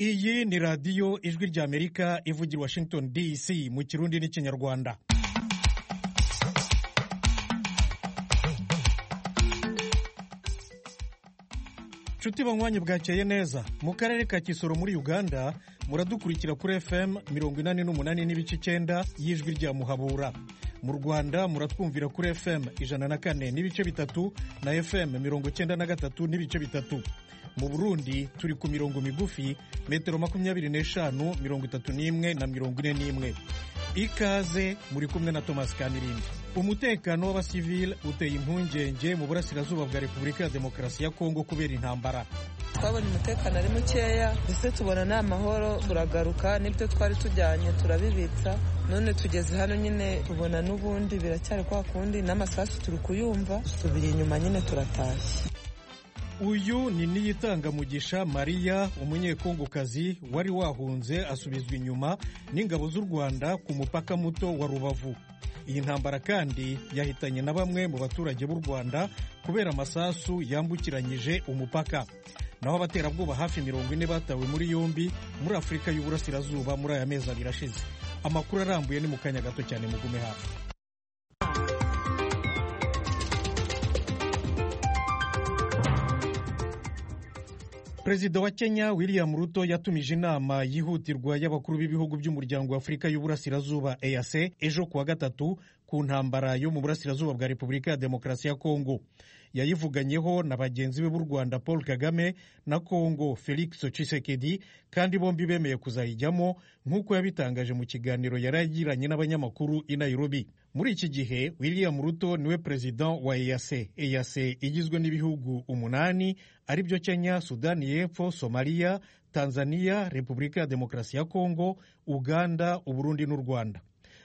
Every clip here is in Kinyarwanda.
iyi ni radiyo ijwi ry'amerika ivugira washington dc mu kirundi n'ikinyarwanda nshuti banywanyi bwakeye neza mu karere ka kisoro muri uganda muradukurikira kuri fm mirongo inani n'umunani n'ibice icyenda y'ijwi rya muhabura mu rwanda muratwumvira kuri fm ijana na kane n'ibice bitatu na fm mirongo icyenda na gatatu n'ibice bitatu mu burundi turi ku mirongo migufi metero makumyabiri n'eshanu mirongo itatu n'imwe na mirongo ine n'imwe ikaze muri kumwe na thomas kamirindi umutekano w'abasivili uteye impungenge mu burasirazuba bwa repubulika ya demokarasi ya kongo kubera intambara twabona umutekano ari mukeya ndetse tubona ni amahoro turagaruka n'ibyo twari tujyanye turabibitsa none tugeze hano nyine tubona n'ubundi biracyari kwa kundi n'amasasu turi kuyumva dusubira inyuma nyine turatashye uyu ni niyitangamugisha mariya umunyekongokazi wari wahunze asubizwa inyuma n'ingabo z'u rwanda ku mupaka muto wa rubavu iyi ntambara kandi yahitanye na bamwe mu baturage b'u rwanda kubera amasasu yambukiranyije umupaka naho abaterabwoba hafi mirongo ine batawe muri yombi muri afurika y'uburasirazuba muri aya mezi abiri ashize amakuru arambuye ni mu kanya gato cyane mugume hafi perezida wa kenya william ruto yatumije inama yihutirwa y'abakuru b'ibihugu by'umuryango wa afurika y'uburasirazuba eac ejo kuwa gatatu ku ntambara yo mu burasirazuba bwa repubulika ya demokarasi ya kongo yayivuganyeho na bagenzi be b'u rwanda paul kagame na kongo felix tshisekedi kandi bombi bemeye kuzayijyamo nk'uko yabitangaje mu kiganiro yari yagiranye n'abanyamakuru i nairobi muri iki gihe william ruto niwe perezida wa eac eac igizwe n'ibihugu umunani aribyo kenya sudani y'epfo somaliya tanzania repubulika ya demokarasi ya kongo uganda uburundi n'u rwanda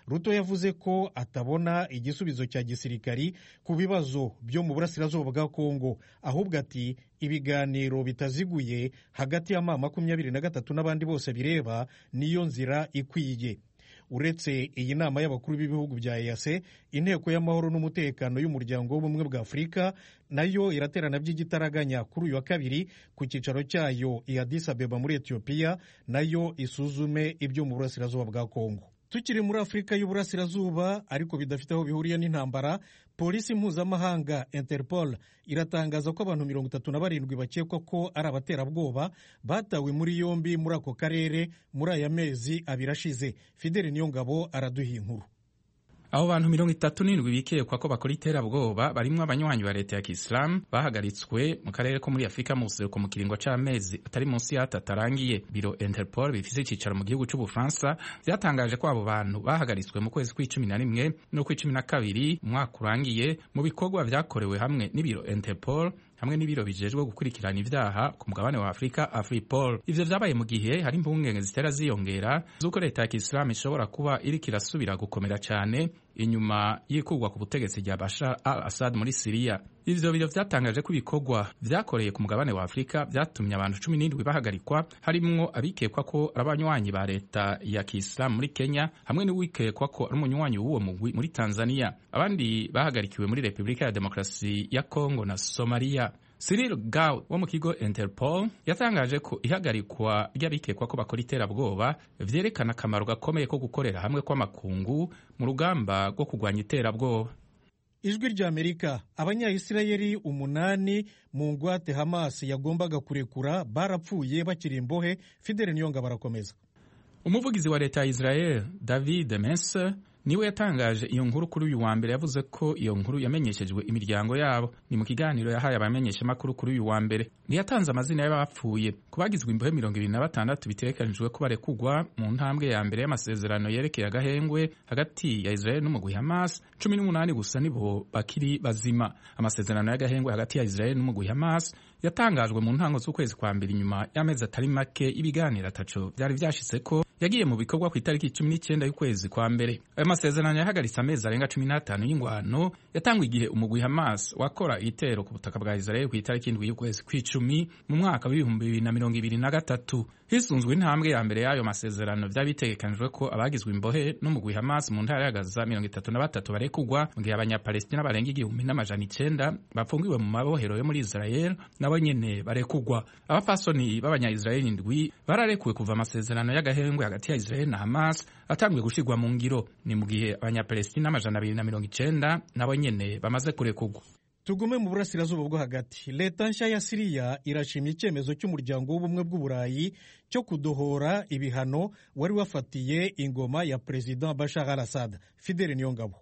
ruto yavuze ko atabona igisubizo cya gisirikari ku bibazo byo mu burasirazuba bwa kongo ahubwo ati ibiganiro bitaziguye hagati ya ma makumyabiri na gatatu n'abandi bose bireba niyo nzira ikwiye uretse iyi nama y'abakuru b'ibihugu bya EAC inteko y'amahoro n'umutekano y'umuryango w'ubumwe bwa Afurika nayo iraterana by'igitaraganya kuri uyu wa kabiri ku cyicaro cyayo i Addis Abeba muri Ethiopia nayo isuzume ibyo mu burasirazuba bwa Kongo tukiri muri afurika y'uburasirazuba ariko bidafite aho bihuriye n'intambara polisi mpuzamahanga interpol iratangaza ko abantu mirongo itatu na barindwi bakekwa ko ari abaterabwoba batawe muri yombi muri ako karere muri aya mezi abiri ashize fideli niyongabo araduha inkuru abo bantu mirongo itatu n'indwi bikekwa ko bakora iterabwoba barimo abanywanyi ba leta ya kisilamu bahagaritswe mu karere ko muri afurika mu buseruko mu kiringo c'amezi atari munsi y'atatu arangiye biro interpol bifise icicaro mu gihugu c'ubufaransa vyatangaje ko abo bantu bahagaritswe mu kwezi kw'icumi na rimwe n'ukw'icumi na kabiri umwaka urangiye mu bikorwa vyakorewe hamwe n'ibiro interpol hamwe n'ibiro bijejwe gukurikirana ivyaha ku mugabane wa Afrika Afripol. Ivyo vyabaye mu gihe hari impungenge zitera ziyongera z'uko leta ya Kisilamu ishobora kuba iriko irasubira gukomera cane inyuma y'ikurwa ku butegetsi rya Bashar al-Assad muri Siriya. Ivyo biro vyatangaje ko ibikorwa vyakoreye ku mugabane wa Afrika vyatumye abantu cumi n'indwi bahagarikwa harimwo abikekwa ko ari abanywanyi ba leta ya Kiislamu muri Kenya hamwe n'uwikekwa ko ari umunywanyi w'uwo mugwi muri Tanzania. Abandi bahagarikiwe muri Repubulika ya Demokarasi ya Kongo na Somalia. Cyril Gao wo mu kigo Interpol yatangaje ko ihagarikwa ry'abikekwa ko bakora iterabwoba vyerekana akamaro gakomeye ko gukorera hamwe kw'amakungu mu rugamba rwo kurwanya iterabwoba. Ijwi ry'Amerika Abanyayisirayeli umunani mu ngwate Hamas yagombaga kurekura barapfuye bakiri imbohe Fidel Niyonga barakomeza. Umuvugizi wa leta ya Israel David Menser niwe yatangaje iyo nkuru kuri uyu wa mbere yavuze ko iyo nkuru yamenyeshejwe imiryango yabo ni mu kiganiro yahaye abamenyeshamakuru kuri uyu wa mbere ntiyatanze amazina y'abapfuye ku bagizwe imbohe mirongo ibiri na batandatu bitegekanijwe ko barekugwa mu ntambwe ya mbere y'amasezerano yerekeye agahengwe hagati ya israel n'umugwi hamas cumi n'umunani gusa nibo bakiri bazima amasezerano y'agahengwe hagati ya israel n'umugwi hamas yatangajwe mu ntango z'ukwezi kwa mbere inyuma y'amezi atari make ibiganiro ataco byari vyashitse ko yagiye mu bikorwa ku itariki cumi n'icyenda y'ukwezi kwa mbere ayo masezerano yahagaritse amezi arenga cumi n'atanu y'ingwano yatangwa igihe umugwi hamas wakora igitero ku butaka bwa israel ku itariki indwi y'ukwezi kw'icumi mu mwaka w'ibihumbi bibiri na mirongo ibiri na gatatu hisunzwe intambwe ya mbere y'ayo masezerano byabitegekanijwe ko abagizwe imbohe n'umugwi Hamas mu ntara ya Gaza mirongo itatu na batatu barekugwa mu gihe abanyapalestina barenga igihumbi n'amajana icenda bafungiwe mu mabohero yo muri Israel nabo nyene barekugwa abapfasoni b'abanyayisiraheli indwi bararekuwe kuva amasezerano y'agahengwe hagati ya Israel na Hamas atanguye gushirwa mu ngiro ni mu gihe abanyapalestina amajana abiri na mirongo icenda nabo nyene bamaze kurekugwa tugume mu burasirazuba bwo hagati leta nshya ya siriya irashimye icyemezo cy'umuryango w'ubumwe bw'uburayi cyo kudohora ibihano wari wafatiye ingoma ya perezida bashar al assad fideli niyongabo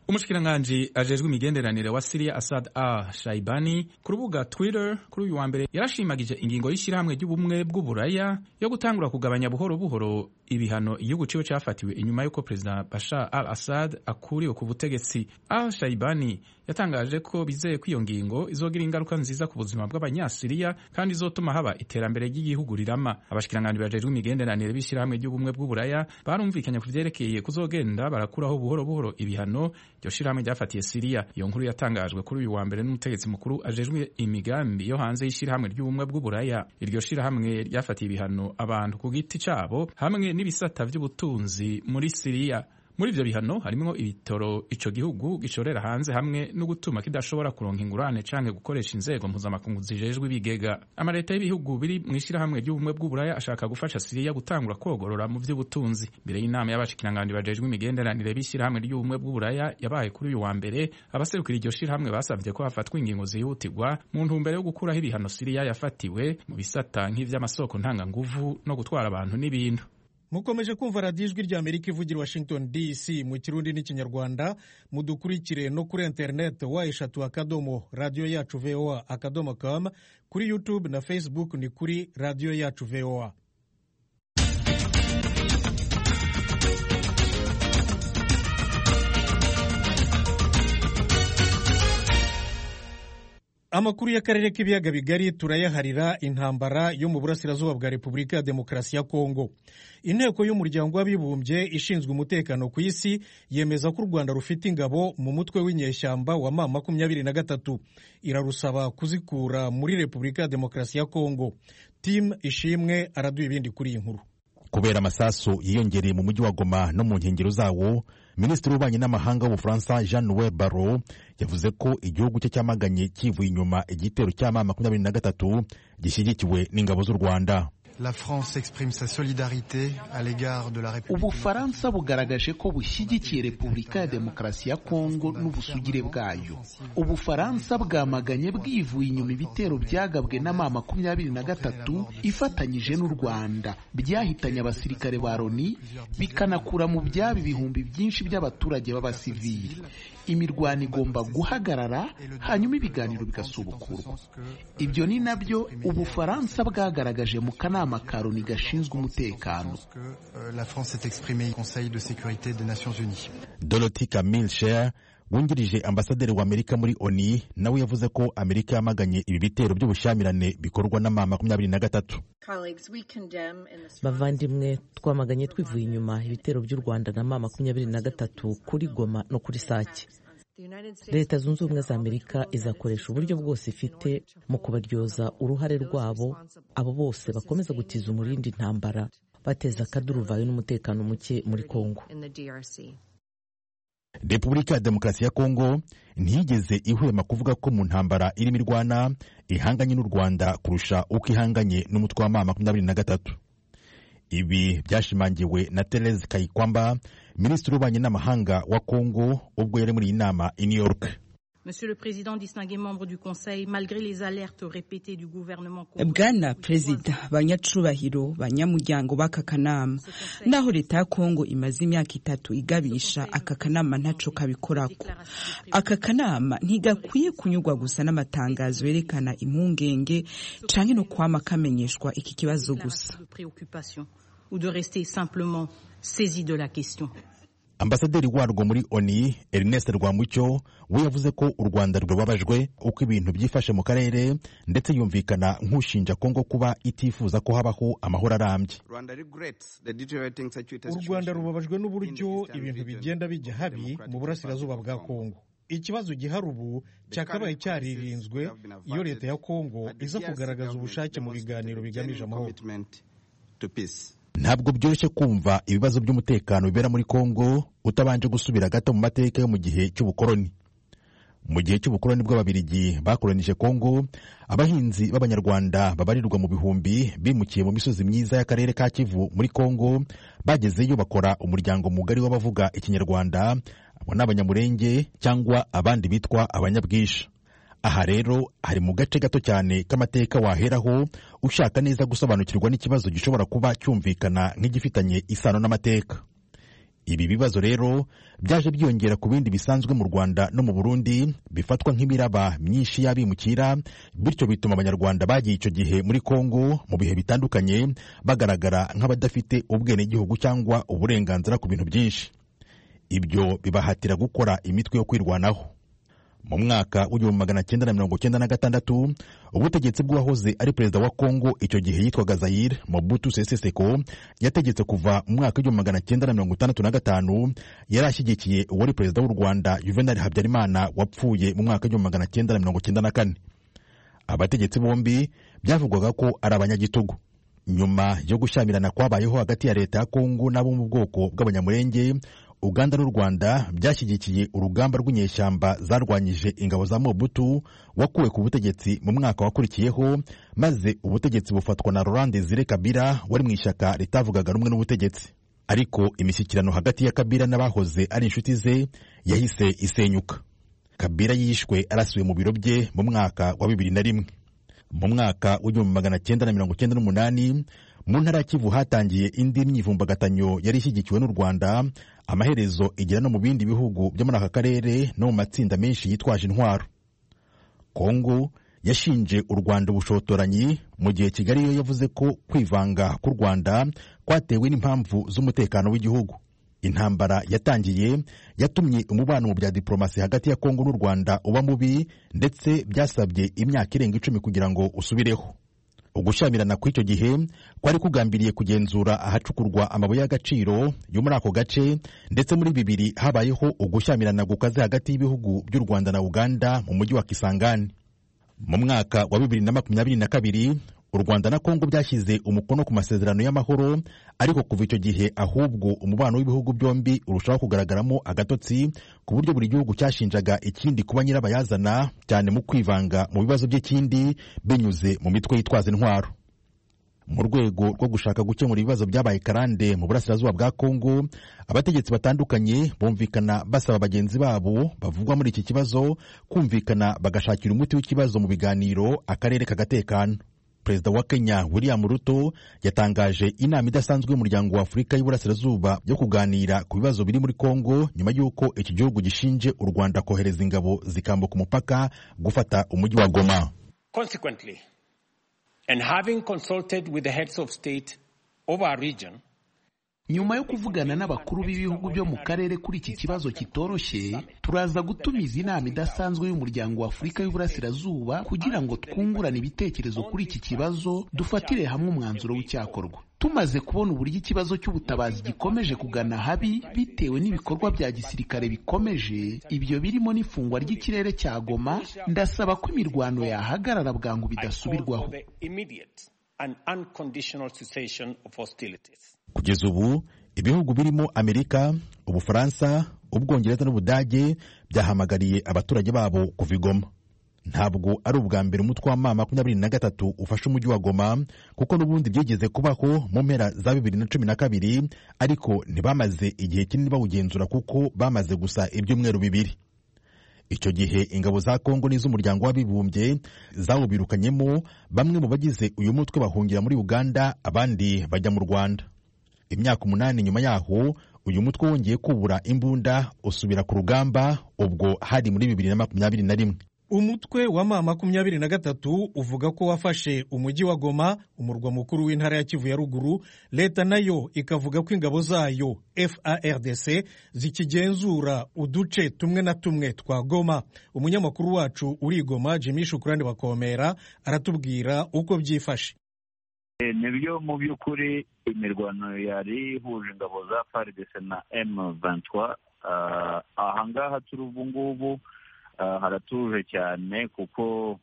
umushikiranganji ajejwe imigenderanire wa Syria Assad al Shaibani ku rubuga Twitter kuri uyu wa mbere yarashimagije ingingo y'ishyirahamwe ry'ubumwe bw'uburaya yo gutangura kugabanya buhoro buhoro ibihano igihugu ciwe cafatiwe inyuma y'uko perezida Bashar al Assad akuriwe ku butegetsi. Al Shaibani yatangaje ko bizeye ko iyo ngingo izogira ingaruka nziza ku buzima bw'abanyasiriya kandi izotuma haba iterambere ry'igihugu rirama. Abashikiranganji bajejwe imigenderanire b'ishyirahamwe ry'ubumwe bw'uburaya barumvikanye ku vyerekeye kuzogenda barakuraho buhoro buhoro ibihano iryo shirahamwe ryafatiye siriya iyo nkuru yatangajwe kuri uyu wa mbere n'umutegetsi mukuru ajejwe imigambi yo hanze y'ishirahamwe ry'ubumwe bw'uburaya iryo shirahamwe ryafatiye ibihano abantu ku giti cabo hamwe n'ibisata by'ubutunzi muri siriya muri ibyo bihano harimo ibitoro icyo gihugu gishorera hanze hamwe no gutuma kidashobora kuronka ingurane cyangwa gukoresha inzego mpuzamakungu zijejwe ibigega amaleta y'ibihugu biri mu ishyirahamwe ry'ubumwe bw'uburaya ashaka gufasha siriya gutangura kogorora mu by'ubutunzi mbere y'inama y'abashikiranganji bajejwe imigenderanire b'ishyirahamwe ry'ubumwe bw'uburaya yabaye kuri uyu wa mbere abaserukira iryo shyirahamwe basabye ko hafatwa ingingo zihutirwa mu ntumbero yo gukuraho ibihano siriya yafatiwe mu bisata nk'iby'amasoko ntanganguvu no gutwara abantu n'ibintu mukomeje kumva radiyo ijwi rya amerika ivugira washington dc mu kirundi n'ikinyarwanda mudukurikire no kuri interineti wa eshatu akadomo radiyo yacu voa akadomo kamu kuri youtube na facebook ni kuri radiyo yacu voa amakuru y'akarere k'ibiyaga bigari turayaharira intambara yo mu burasirazuba bwa repubulika ya demokarasi ya kongo inteko y'umuryango w'abibumbye ishinzwe umutekano ku isi yemeza ko u rwanda rufite ingabo mu mutwe w'inyeshyamba wa ma makumyabiri na gatatu irarusaba kuzikura muri repubulika ya demokarasi ya kongo timu ishimwe araduha ibindi kuri iyi nkuru kubera amasasu yiyongereye mu mujyi wa goma no mu nkengero zawo minisitiri w'ububanyi n'amahanga w'ubufaransa jean noel barro yavuze ko igihugu cye cyamaganye kivuye inyuma igitero cya ma makumyabiri na gatatu gishyigikiwe n'ingabo z'u rwanda ubufaransa bugaragaje ko bushyigikiye repubulika ya demokarasi ya kongo n'ubusugire bwayo ubufaransa bwamaganye bwivuye inyuma ibitero byagabwe n'ama makumyabiri na gatatu ifatanyije n'u rwanda byahitanye abasirikare ba loni bikanakura mu byabo ibihumbi byinshi by'abaturage b'abasivili imirwano igomba guhagarara hanyuma ibiganiro bigasubukurwa ibyo ni nabyo ubufaransa bwagaragaje mu kanama makaroni gashinzwe umutekano dorothy camille share wungirije ambasaderi wa amerika muri oni nawe yavuze ko amerika yamaganye ibi bitero by'ubushyamirane bikorwa n'ama makumyabiri na gatatu bavandimwe twamaganye twivuye inyuma ibitero by'u rwanda na ma makumyabiri na gatatu kuri goma no kuri sake leta zunze ubumwe za amerika izakoresha uburyo bwose ifite mu kubaryoza uruhare rwabo abo bose bakomeza gutiza umurindi intambara bateza akaduruvayo n'umutekano muke muri kongo repubulika ya demokarasi ya kongo ntiyigeze ihwema kuvuga ko mu ntambara irimo irwana ihanganye n'u rwanda kurusha uko ihanganye n'umutwe wa ma makumyabiri na gatatu ibi byashimangiwe na Therese Kayikwamba minisitiri w'ububanyi n'amahanga wa Kongo ubwo yari muri iyi nama i New York bwana perezida banyacubahiro banyamuryango b'aka kanama naho leta ya kongo imaze imyaka itatu igabisha aka kanama ntaco kabikorako aka kanama ntigakwiye kunyurwa gusa n'amatangazo yerekana impungenge canke no kwama kamenyeshwa iki kibazo gusa ambasaderi warwo muri oni ernest rwamucyo we yavuze ko u rwanda rwababajwe uko ibintu byifashe mu karere ndetse yumvikana nk'ushinja kongo kuba itifuza ko habaho amahoro arambye u rwanda rubabajwe n'uburyo ibintu bigenda bijya habi mu burasirazuba bwa kongo ikibazo gihari ubu cyakabaye cyaririnzwe iyo leta ya kongo iza kugaragaza ubushake mu biganiro bigamije amahoro to peace. ntabwo byoroshye kumva ibibazo by'umutekano bibera muri kongo utabanje gusubira gato mu mateka yo mu gihe cy'ubukoroni mu gihe cy'ubukoroni bw'ababirigi bakoronije kongo abahinzi b'abanyarwanda babarirwa mu bihumbi bimukiye mu misozi myiza y'akarere ka kivu muri kongo bagezeyo bakora umuryango mugari w'abavuga ikinyarwanda abo ni abanyamurenge cyangwa abandi bitwa abanyabwisha aha rero hari mu gace gato cyane k'amateka waheraho ushaka neza gusobanukirwa n'ikibazo gishobora kuba cyumvikana nk'igifitanye isano n'amateka ibi bibazo rero byaje byiyongera ku bindi bisanzwe mu rwanda no mu burundi bifatwa nk'imiraba myinshi y'abimukira bityo bituma abanyarwanda bagiye icyo gihe muri kongo mu bihe bitandukanye bagaragara nk'abadafite ubwenegihugu cyangwa uburenganzira ku bintu byinshi ibyo bibahatira gukora imitwe yo kwirwanaho mu mwaka w'igihumbi magana cyenda na mirongo cyenda na gatandatu ubutegetsi bw'uwahoze ari perezida wa kongo icyo gihe yitwaga zayire mobutu sese seko yategetse kuva mu mwaka w'igihumbi magana cyenda na mirongo itandatu na gatanu yari ashyigikiye uwari perezida w'u rwanda juvenal habyarimana wapfuye mu mwaka w'igihumbi magana cyenda na mirongo cyenda na kane abategetsi bombi byavugwaga ko ari abanyagitugu nyuma yo gushyamirana kwabayeho hagati ya leta ya kongo n'abo mu bwoko bw'abanyamurenge uganda n'u rwanda byashyigikiye urugamba rw'inyeshyamba zarwanyije ingabo za mobutu wakuwe ku butegetsi mu mwaka wakurikiyeho maze ubutegetsi bufatwa na laurent desire kabira wari mu ishyaka ritavugaga rumwe n'ubutegetsi ariko imishyikirano hagati ya kabira n'abahoze ari inshuti ze yahise isenyuka kabira yishwe arasiwe mu biro bye mu mwaka wa bibiri na rimwe mu mwaka w'igihumbi magana cyenda na mirongo cyenda n'umunani mu ntara ya kivu hatangiye indi myivumbagatanyo yari ishyigikiwe n'u rwanda amaherezo igera no mu bindi bihugu byo muri aka karere no mu matsinda menshi yitwaje intwaro kongo yashinje u rwanda ubushotoranyi mu gihe kigali yo yavuze ko kwivanga k'u rwanda kwatewe n'impamvu z'umutekano w'igihugu intambara yatangiye yatumye umubano mu bya diporomasi hagati ya kongo n'u rwanda uba mubi ndetse byasabye imyaka irenga icumi kugira ngo usubireho ugushyamirana kw'icyo gihe kwari kugambiriye kugenzura ahacukurwa amabuye y'agaciro yo muri ako gace ndetse muri bibiri habayeho ugushyamirana gukaze hagati y'ibihugu by'u rwanda na uganda mu mujyi wa kisangani mu mwaka wa bibiri na makumyabiri na kabiri u rwanda na kongo byashyize umukono ku masezerano y'amahoro ariko kuva icyo gihe ahubwo umubano w'ibihugu byombi urushaho kugaragaramo agatotsi ku buryo buri gihugu cyashinjaga ikindi kuba nyirabayazana cyane mu kwivanga mu bibazo by'ikindi binyuze mu mitwe yitwaza intwaro mu rwego rwo gushaka gukemura ibibazo byabaye karande mu burasirazuba bwa kongo abategetsi batandukanye bumvikana basaba bagenzi babo bavugwa muri iki kibazo kumvikana bagashakira umuti w'ikibazo mu biganiro akarere kagatekana perezida wa kenya william ruto yatangaje inama idasanzwe y'umuryango wa afurika y'uburasirazuba yo kuganira ku bibazo biri muri kongo nyuma y'uko iki gihugu gishinje u rwanda kohereza ingabo zikambuka umupaka gufata umujyi wa goma consequently and having consulted with the heads of state of our region nyuma yo kuvugana n'abakuru b'ibihugu byo mu karere kuri iki kibazo kitoroshye turaza gutumiza inama idasanzwe y'umuryango wa afurika y'uburasirazuba kugira ngo twungurane ibitekerezo kuri iki kibazo dufatire hamwe umwanzuro w'icyakorwa tumaze kubona uburyo ikibazo cy'ubutabazi gikomeje kugana habi bitewe n'ibikorwa bya gisirikare bikomeje ibyo birimo n'ifungwa ry'ikirere cya goma ndasaba ko imirwano yahagarara bwangu bidasubirwaho kugeza ubu ibihugu birimo amerika ubufaransa ubwongereza n'ubudage byahamagariye abaturage babo kuva i goma ntabwo ari ubwa mbere umutwe wa ma makumyabiri na gatatu ufashe umujyi wa goma kuko n'ubundi byigeze kubaho mu mpera za bibiri na cumi na kabiri ariko ntibamaze igihe kinini bawugenzura kuko bamaze gusa ibyumweru bibiri icyo gihe ingabo za kongo n'iz'umuryango w'abibumbye zawubirukanyemo bamwe mu bagize uyu mutwe bahungira muri uganda abandi bajya mu rwanda imyaka umunani nyuma yaho uyu mutwe wongeye kubura imbunda usubira ku rugamba ubwo hari muri bibiri na makumyabiri na rimwe umutwe wa ma makumyabiri na gatatu uvuga ko wafashe umujyi wa goma umurwa mukuru w'intara ya kivu ya ruguru leta nayo ikavuga ko ingabo zayo fardc zikigenzura uduce tumwe na tumwe twa goma umunyamakuru wacu uri i goma jimmy shukurani bakomera aratubwira uko byifashe nibyo mu by'ukuri imirwano yari ihuje ingabo za FARDC na M23 ahangaha turi ubu ngubu haratuje cyane kuko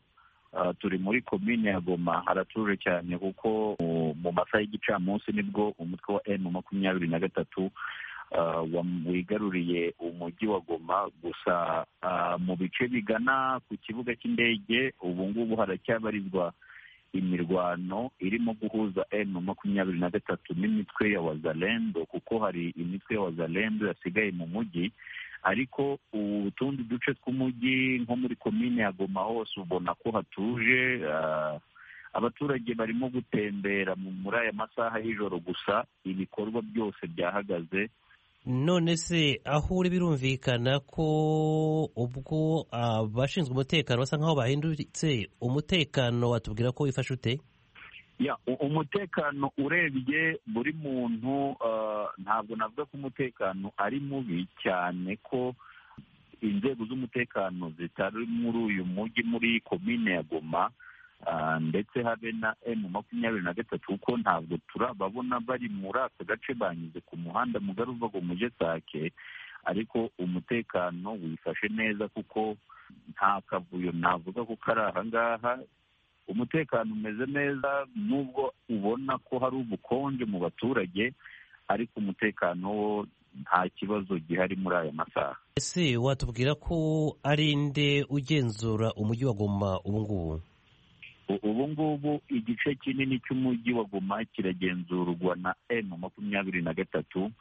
turi muri komine ya goma haratuje cyane kuko mu masaha y'igicamunsi nibwo umutwe wa emu makumyabiri na gatatu wigaruriye umujyi wa goma gusa mu bice bigana ku kibuga cy'indege ubu ngubu haracyabarizwa imirwano irimo guhuza emu makumyabiri na gatatu n'imitwe ya wazalendo kuko hari imitwe ya wazalendo yasigaye mu mujyi ariko utundi duce tw'umujyi nko muri komine ya goma hose ubona ko hatuje abaturage barimo gutembera muri aya masaha y'ijoro gusa ibikorwa byose byahagaze none se aho uri birumvikana ko ubwo abashinzwe umutekano basa nk'aho bahindutse umutekano watubwira ko wifashe ute ya umutekano urebye buri muntu ntabwo navuga ko umutekano ari mubi cyane ko inzego z'umutekano zitari muri uyu mujyi muri komine ya goma ndetse habe na emu makumyabiri na gatatu kuko ntabwo turababona bari muri aka gace banyuze ku muhanda mugari uva ngo muje sake ariko umutekano wifashe neza kuko nta kavuyo navuga ko kari aha ngaha umutekano umeze neza nubwo ubona ko hari ubukonje mu baturage ariko umutekano wo nta kibazo gihari muri aya masaha ese watubwira ko ari nde ugenzura umujyi wa goma ubu ngubu ubu ngubu igice kinini cy'umujyi wa goma kiragenzurwa na emu makumyabiri na gatatu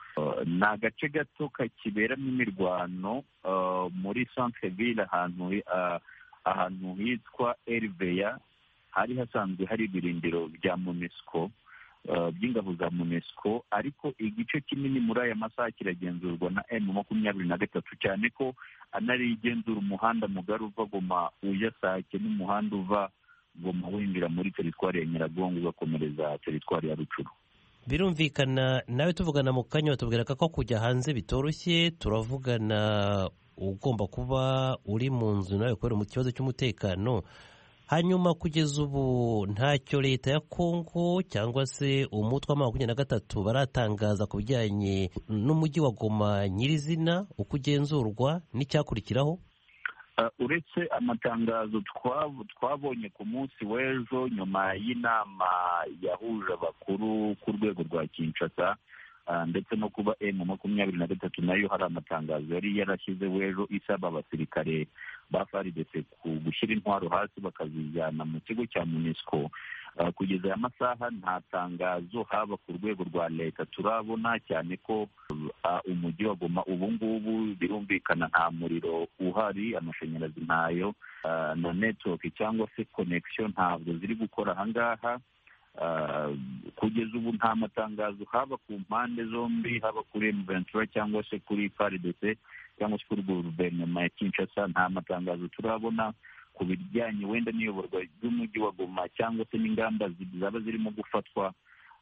ni agace gato kakiberamo imirwano muri centre ville ahantu ahantu hitwa eriveya hari hasanzwe hari ibirindiro bya munesiko by'ingabo za munesiko ariko igice kinini muri aya masaha kiragenzurwa na emu makumyabiri na gatatu cyane ko anarigenzura umuhanda mugari uva goma ujya sake n'umuhanda uva goma winjira muri teritwari ya nyiragongo ugakomereza teritwari ya rucuru birumvikana nawe tuvugana mu kanya watubwira ko kujya hanze bitoroshye turavugana ugomba kuba uri mu nzu nawe kubera mu kibazo cy'umutekano hanyuma kugeza ubu ntacyo leta ya kongo cyangwa se umutwe wa makumyabiri na gatatu baratangaza ku bijyanye n'umujyi wa goma nyirizina uko ugenzurwa n'icyakurikiraho uretse amatangazo twabonye ku munsi w'ejo nyuma y'inama yahuje abakuru ku rwego rwa kinshasa ndetse no kuba emu makumyabiri na gatatu nayo hari amatangazo yari yarashyizeho ejo isaba abasirikare ba faridese gushyira intwaro hasi bakazijyana mu kigo cya munesiko kugeza aya masaha nta tangazo haba ku rwego rwa leta turabona cyane ko umujyi wa goma ubu ngubu birumvikana nta muriro uhari amashanyarazi ntayo na netiwoke cyangwa se konekisiyo ntabwo ziri gukora ahangaha kugeza ubu nta matangazo haba ku mpande zombi haba kuri emuventura cyangwa se kuri faridese cyangwa se kuri guverinoma ya kinshasa nta matangazo turabona ku bijyanye wenda n'iyoborwa ry'umujyi wa goma cyangwa se n'ingamba zaba zirimo gufatwa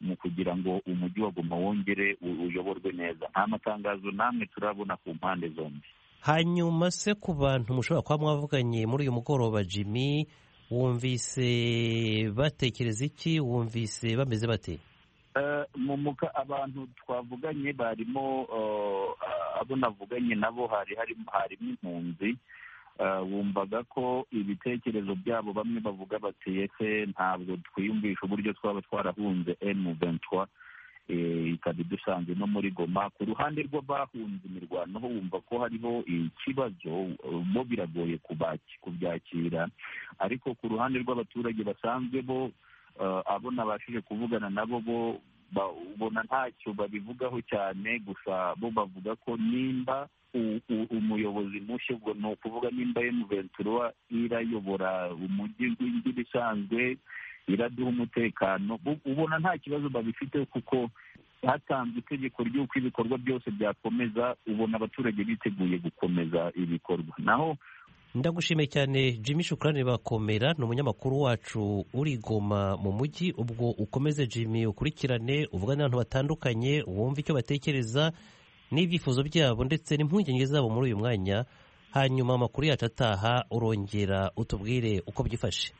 mu kugira ngo umujyi wa goma wongere uyoborwe neza nta matangazo namwe turabona ku mpande zombi hanyuma se ku bantu mushobora kuba mwavuganye muri uyu mugoroba jimmy wumvise batekereza iki wumvise bameze bate mumuka abantu twavuganye barimo abo navuganye nabo hari harimo impunzi wumvaga ko ibitekerezo byabo bamwe bavuga bati ese ntabwo twiyumvisha uburyo twaba twarahunze emu ventwa ikaba idusanze no muri goma ku ruhande rw'abahunze imirwano ho wumva ko hariho ikibazo bo biragoye kubyakira ariko ku ruhande rw'abaturage basanzwe bo abo nabashije kuvugana nabo bo ubona ntacyo babivugaho cyane gusa bo bavuga ko nimba umuyobozi mushya ubwo ni ukuvuga nimba emuventura irayobora umujyi w'inzira isanzwe iraduha umutekano ubona nta kibazo babifite kuko hatanzwe itegeko ry'uko ibikorwa byose byakomeza ubona abaturage biteguye gukomeza ibikorwa naho ndagushimiye cyane jimmy shukurani bakomera ni umunyamakuru wacu uri goma mu mujyi ubwo ukomeze jimmy ukurikirane uvugane n'abantu batandukanye wumve icyo batekereza n'ibyifuzo byabo ndetse n'impungenge zabo muri uyu mwanya hanyuma amakuru yacu ataha urongera utubwire uko byifashe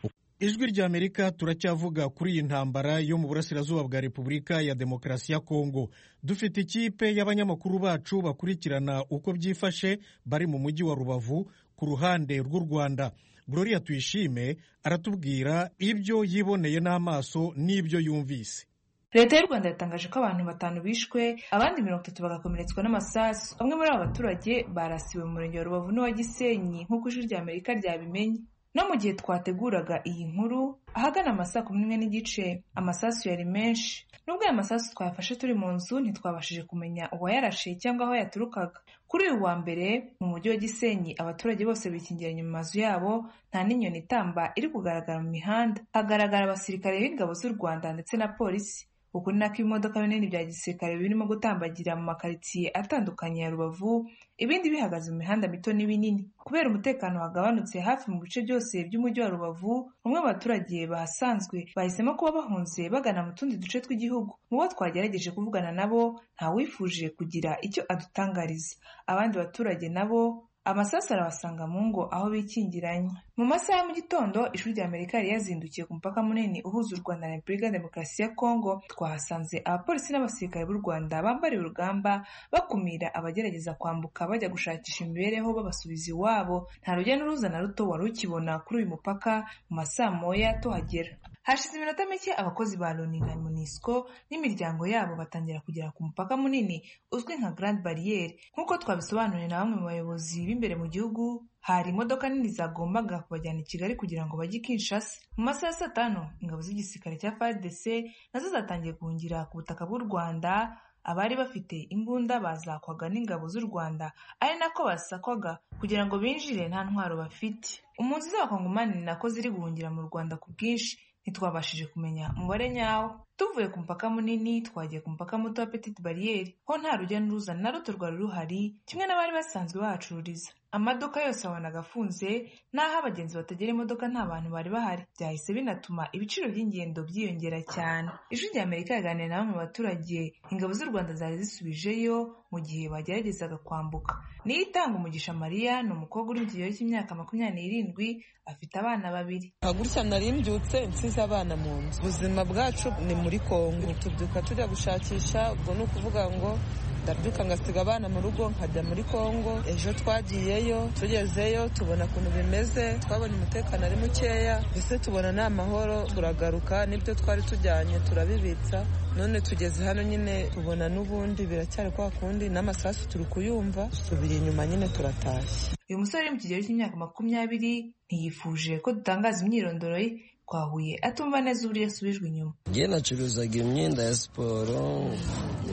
ijwi ry'amerika turacyavuga kuri iyi ntambara yo mu burasirazuba bwa repubulika ya demokarasi ya kongo dufite ikipe y'abanyamakuru bacu bakurikirana uko byifashe bari mu mujyi wa rubavu ku ruhande rw'u rwanda gloria tuyishime aratubwira ibyo yiboneye n'amaso n'ibyo yumvise leta y'u rwanda yatangaje ko abantu batanu bishwe abandi mirongo itatu bagakomeretswa n'amasasu bamwe muri aba baturage barasiwe mu murenge wa rubavu n'uwa gisenyi nk'uko ijwi rya amerika ryabimenye no mu gihe twateguraga iyi nkuru ahagana amasaha kumi n'imwe n'igice amasasu yari menshi nubwo aya masasu twayafashe turi mu nzu ntitwabashije kumenya uwayarashe cyangwa aho yaturukaga kuri uyu wa mbere mu mujyi wa gisenyi abaturage bose bikingiranye mu mazu yabo nta n'inyoni itamba iri kugaragara mu mihanda hagaragara abasirikare b'ingabo z'u rwanda ndetse na polisi uku ni nako ibimodoka binini bya gisirikare birimo gutambagira mu makaritsiye atandukanye ya rubavu ibindi bihagaze mu mihanda mito n'ibinini kubera umutekano wagabanutse hafi mu bice byose by'umujyi wa rubavu bamwe mu baturage bahasanzwe bahisemo kuba bahunze bagana mu tundi duce tw'igihugu mu bo twagerageje kuvugana nabo ntawifuje kugira icyo adutangariza abandi baturage nabo amasasu arabasanga mu ngo aho bikingiranye mu masaha ya mu gitondo ishuri rya amerika yari yazindukiye ku mupaka munini uhuza u rwanda na repubulika ya demokarasi ya kongo twahasanze abapolisi n'abasirikare b'u rwanda bambariye urugamba bakumira abagerageza kwambuka bajya gushakisha imibereho babasubiza iwabo nta rujya n'uruza na ruto wari ukibona kuri uyu mupaka mu masaha moya tuhagera hashize iminota mike abakozi ba loni na munisco n'imiryango yabo batangira kugera ku mupaka munini uzwi nka grand bariyeri nk'uko twabisobanuriwe na bamwe mu bayobozi b'imbere mu gihugu hari imodoka nini zagombaga kubajyana i kigali kugira ngo bajye i kinshasa mu masaha ya saa tanu ingabo z'igisirikare cya fardc nazo zatangiye guhungira ku butaka bw'u rwanda abari bafite imbunda bazakwaga n'ingabo z'u rwanda ari nako basakwaga kugira ngo binjire nta ntwaro bafite impunzi z'abakongomani nako ziri guhungira mu rwanda ku bwinshi ntitwabashije kumenya umubare nyawo tuvuye ku mupaka munini twagiye ku mupaka muto wa petite bariyeri ho nta rujya n'uruza na ruto rwari ruhari kimwe n'abari basanzwe bahacururiza amaduka yose wabonaga afunze n'aho abagenzi batagera imodoka nta bantu bari bahari byahise binatuma ibiciro by'ingendo byiyongera cyane ijwi rya amerika yaganiriye na bamwe mu baturage ingabo z'u rwanda zari zisubijeyo mu gihe bageragezaga kwambuka niyo itanga umugisha mariya ni umukobwa uri mu kigero cy'imyaka makumyabiri n'irindwi afite abana babiri hagurutse nari mbyutse nsize abana mu nzu ubuzima bwacu ni muri kongo tubyuka tujya gushakisha ubwo ni ukuvuga ngo ndabyuka ngasiga abana mu rugo nkajya muri kongo ejo twagiyeyo tugezeyo tubona ukuntu bimeze twabona umutekano ari mukeya mbese tubona ni amahoro turagaruka n'ibyo twari tujyanye turabibitsa none tugeze hano nyine tubona n'ubundi biracyari kwa kundi n'amasasu turi kuyumva dusubira inyuma nyine turatashye uyu musore uri mu kigero cy'imyaka makumyabiri ntiyifuje ko dutangaza imyirondoro ye twahuye atumva neza uburyo yasubijwe inyuma ngiye nacuruzaga imyenda ya siporo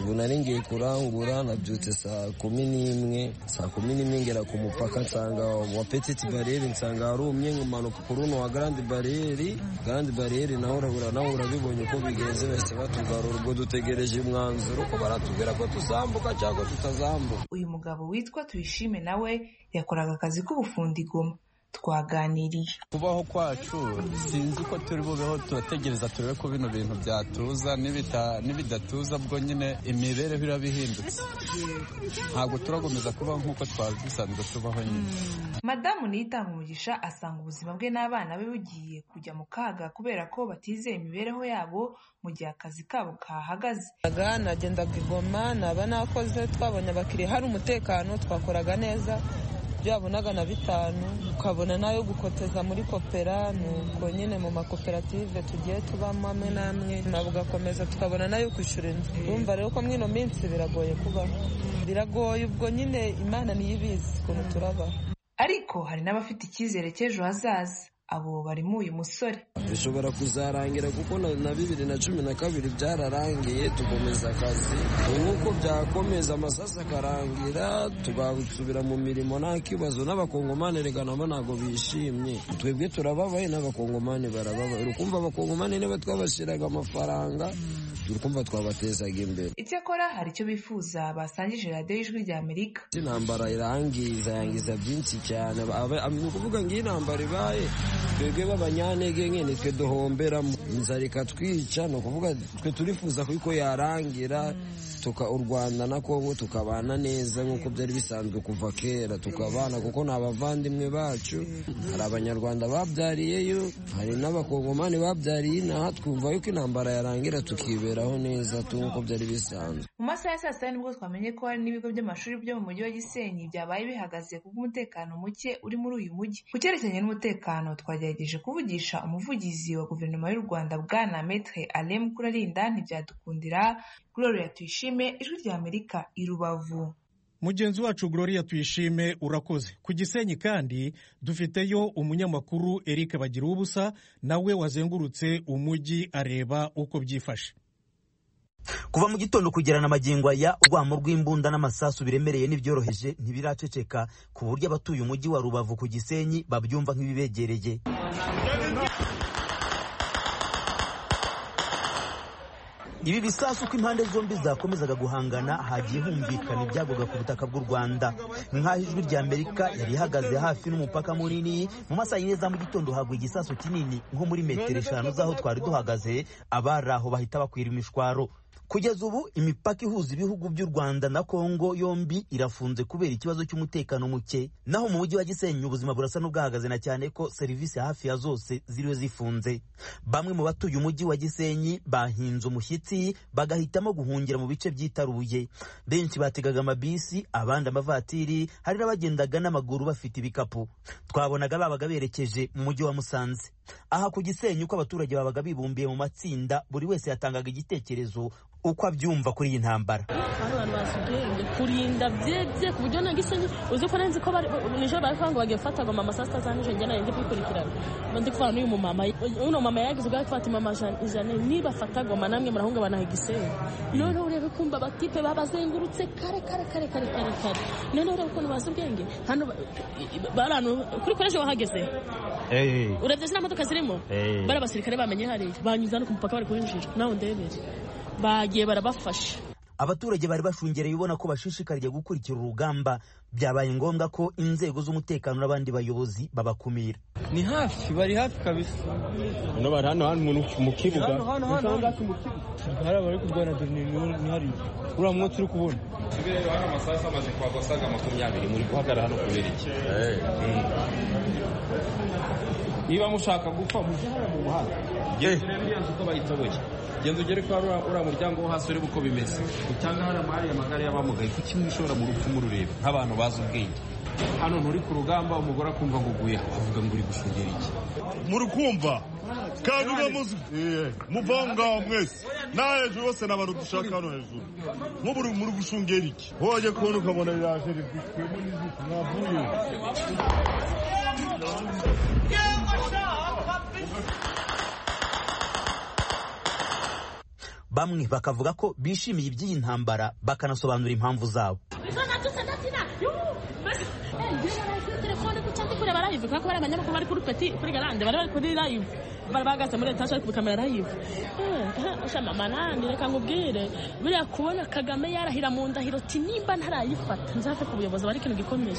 ubu nari ngiye kurangura nabyutse saa kumi n'imwe saa kumi n'imwe ngera ku mupaka nsanga wa petite bariyeri nsanga harumye nkamanuka ku runo wa garandi bariyeri garandi bariyeri nawe urabura nawe urabibonye uko bigenze bahise batugarura ubwo dutegereje umwanzuro ko baratubwira ko tuzambuka cyangwa tutazambuka uyu mugabo witwa tuyishime nawe yakoraga akazi k'ubufundi goma twaganiriye kubaho kwacu sinzi ko turi bubeho turategereza turebe ko bino bintu byatuza n'ibidatuza bwo nyine imibereho iraba ihindutse ntabwo turakomeza kubaho nk'uko twari dusanzwe tubaho nyine madamu niyitanga umugisha asanga ubuzima bwe n'abana be bugiye kujya mu kaga kubera ko batizeye imibereho yabo mu gihe akazi kabo kahagaze nagendaga igoma naba nakoze twabonye abakiriya hari umutekano twakoraga neza ibyo wabonaga na bitanu ukabona nayo gukoteza muri kopera nuko nyine mu makoperative tugiye tubamo amwe n'amwe ntabwo ugakomeza tukabona nayo kwishyura inzu urumva rero ko mwino minsi biragoye kubaho biragoye ubwo nyine imana niyo ibizi ukuntu turabaho ariko hari n'abafite icyizere cy'ejo hazaza abo barimo uyu musore bishobora kuzarangira kuko na bibiri na cumi na kabiri byararangiye tukomeza akazi nk'uko byakomeza amasasu akarangira tugasubira mu mirimo nta kibazo n'abakongomani reka nabo ntabwo bishimye twebwe turababaye n'abakongomani barababaye urukumva abakongomani niba twabashyiraga amafaranga urukumva twabatezaga imbere icyakora hari icyo bifuza basangije radiyo y'ijwi rya amerika intambara irangiza yangiza byinshi cyane ni ukuvuga ngo iyi ntambara ibaye twebwe b'abanyantege nke nitwe duhomberamo inzara ikatwica ni ukuvuga twe turifuza ko yarangira tuka u rwanda nako tukabana neza nk'uko byari bisanzwe kuva kera tukabana kuko ni abavandimwe bacu hari abanyarwanda babyariyeyo hari n'abakongomani babyariye inaha twumva yuko intambara yarangira tukiberaho neza nk'uko byari bisanzwe mu masaha ya saa sita nibwo twamenye ko hari n'ibigo by'amashuri byo mu mujyi wa gisenyi byabaye bihagaze kubw'umutekano muke uri muri uyu mujyi ku cyerekeranye n'umutekano twagerageje kuvugisha umuvugizi wa guverinoma y'u rwanda bwana metre alem kurarinda ntibyadukundira gloria tuyishime ijwi ry'amerika i rubavu mugenzi wacu gloria tuyishime urakoze ku gisenyi kandi dufiteyo umunyamakuru eric bagira ubusa nawe wazengurutse umujyi areba uko byifashe kuva mu gitondo kugera na magingo aya urwamo rw'imbunda n'amasasu biremereye n'ibyoroheje ntibiraceceka ku buryo abatuye umujyi wa rubavu ku gisenyi babyumva nk'ibibegereye ibi bisasu uko impande zombi zakomezaga guhangana hagiye humvikana ibyagwaga ku butaka bw'u rwanda nk'aho ijwi rya amerika yari ihagaze hafi n'umupaka munini mu masaha yine za mu gitondo hagwa igisasu kinini nko muri metero eshanu z'aho twari duhagaze abari aho bahita bakwira imishwaro kugeza ubu imipaka ihuza ibihugu by'u rwanda na kongo yombi irafunze kubera ikibazo cy'umutekano muke naho mu mujyi wa gisenyi ubuzima burasa n'ubwahagaze na cyane ko serivisi hafi ya zose ziriwe zifunze bamwe mu batuye umujyi wa gisenyi bahinze umushyitsi bagahitamo guhungira mu bice byitaruye benshi bategaga amabisi abandi amavatiri hari n'abagendaga n'amaguru bafite ibikapu twabonaga babaga berekeje mu mujyi wa musanze aha ku gisenyi uko abaturage babaga bibumbiye mu matsinda buri wese yatangaga igitekerezo uko abyumva kuri iyi ntambara abantu basigaye kurinda byebye ku buryo ntabwo isenyi uzi ko nzi ko nijoro bari kuvuga ngo bagiye gufata ngo mama saa sita za nijoro njyana yanjye kwikurikirana ndi kuvana n'uyu mumama uno mama yagize ubwo ari gufata mama ijana nibafata goma namwe murahungabana igisenyi noneho urebe kumva abatipe babazengurutse kare kare kare kare kare kare noneho urebe ukuntu bazi ubwenge hano bari ahantu kuri koreje wahageze urebye ziriya modoka zirimo bari abasirikare bamenye hariya banyuze hano ku mupaka bari kuhinjira nawe ndebere bagiye barabafasha abaturage bari bashungereye ubona ko bashishikariye gukurikira urugamba byabaye ngombwa ko inzego z'umutekano n'abandi bayobozi babakumira ni hafi bari hafi kabisa hano bari hano hano mu kibuga hano hano hano hari abari kurwana ni hari uriya mwotsi uri kubona tube rero hano amasaha amaze kuhagwa asaga makumyabiri muri guhagarara hano kubera iki niba mushaka gupfa mujye hano mu muhanda mbiyanze uko bayitoboye genda ugere ko uriya muryango wo hasi urebe uko bimeze utanga hano amahari amagare y'abamugaye kuko imwe ishobora mu rupfu murureba nk'abantu bazi ubwenge hano nturi ku rugamba umugore akumva ngo uguye avuga ngo uri gushungera iki muri kumva kandi uba muzi muva aho ngaho mwese na hejuru bose ni abantu dushaka hano hejuru nk'ubu muri gushungera iki wajya kubona ukabona biraje rizitwemo n'izitwe mwavuye bamwe bakavuga ko bishimiye iby'iyi ntambara bakanasobanura impamvu zabo kubera ko bari abanyamakuru bari kuri peti kuri garande bari bari kuri live bari bahagaze muri etaje bari kubikamera live shama manani reka nkubwire buriya kubona kagame yarahira mu ndahiro ti nimba ntarayifata nzafata ubuyobozi bari ikintu gikomeye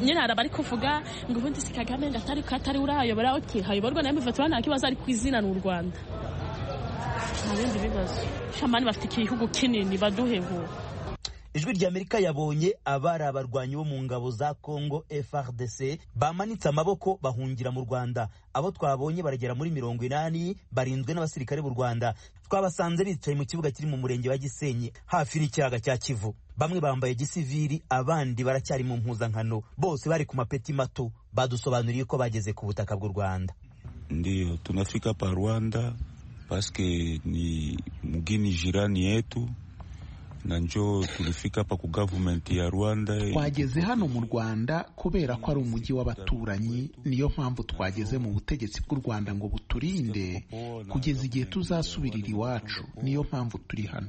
nyine hari abari kuvuga ngo ubundi si kagame ngo atari ko atari urayobora uti hayoborwa na mvt nta kibazo ari ku izina ni u rwanda nta bindi bibazo shamani bafite igihugu kinini baduhebura ijwi rya amerika yabonye abari abarwanyi bo mu ngabo za congo frdc bamanitse amaboko bahungira mu rwanda abo twabonye baragera muri mirongo inani barinzwe n'abasirikare b'u rwanda twabasanze bicaye mu kibuga kiri mu murenge wa gisenyi hafi n'ikiyaga cya kivu bamwe bambaye gisiviri abandi baracyari mu mpuzankano bose bari ku mapeti mato badusobanuriye ko bageze ku butaka bw'u rwanda ndiyo tunafika pa rwanda paske ni mgini jirani yetu na njo tulifika hapa ku government ya Rwanda. Twageze hano mu Rwanda kubera ko ari umujyi w'abaturanyi, niyo mpamvu twageze mu butegetsi bw'u Rwanda ngo buturinde kugeza igihe tuzasubirira iwacu, niyo mpamvu turi hano.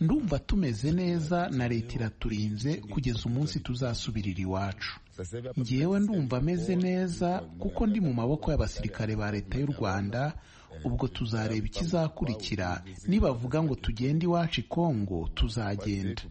Ndumva tumeze neza na leta iraturinze kugeza umunsi tuzasubirira iwacu. Njyewe ndumva ameze neza kuko ndi mu maboko y'abasirikare ba leta y'u Rwanda ubwo tuzareba ikizakurikira nibavuga ngo tugende iwacu i kongo tuzagenda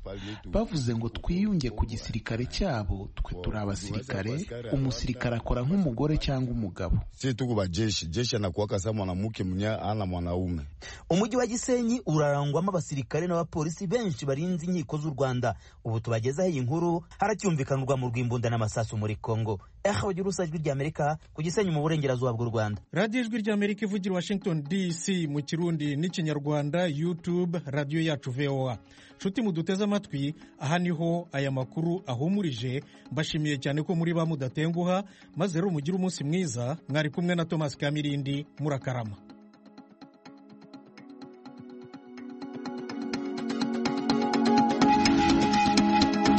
bavuze ngo twiyunge ku gisirikare cyabo twe turi abasirikare umusirikare akora nk'umugore cyangwa umugabo si tuko ba jeshi jeshi anakuwaka saa mwanamke mnya ana mwanaume umujyi wa gisenyi urarangwamo abasirikare n'abapolisi benshi barinze inkiko z'u rwanda ubu tubagezaho iyi nkuru haracyumvikanirwa mu rw'imbunda n'amasasu muri kongo eho girusa ijwi ry'amerika ku gisenyi mu burengerazuba bw'u rwanda radiyo ijwi ry'amerika ivugira i washington dc mu kirundi n'ikinyarwanda youtube radiyo yacu voa nshuti muduteze amatwi aha niho aya makuru ahumurije mbashimiye cyane ko muri ba mudatenguha maze rero mugire umunsi mwiza mwari kumwe na thomas kamirindi murakarama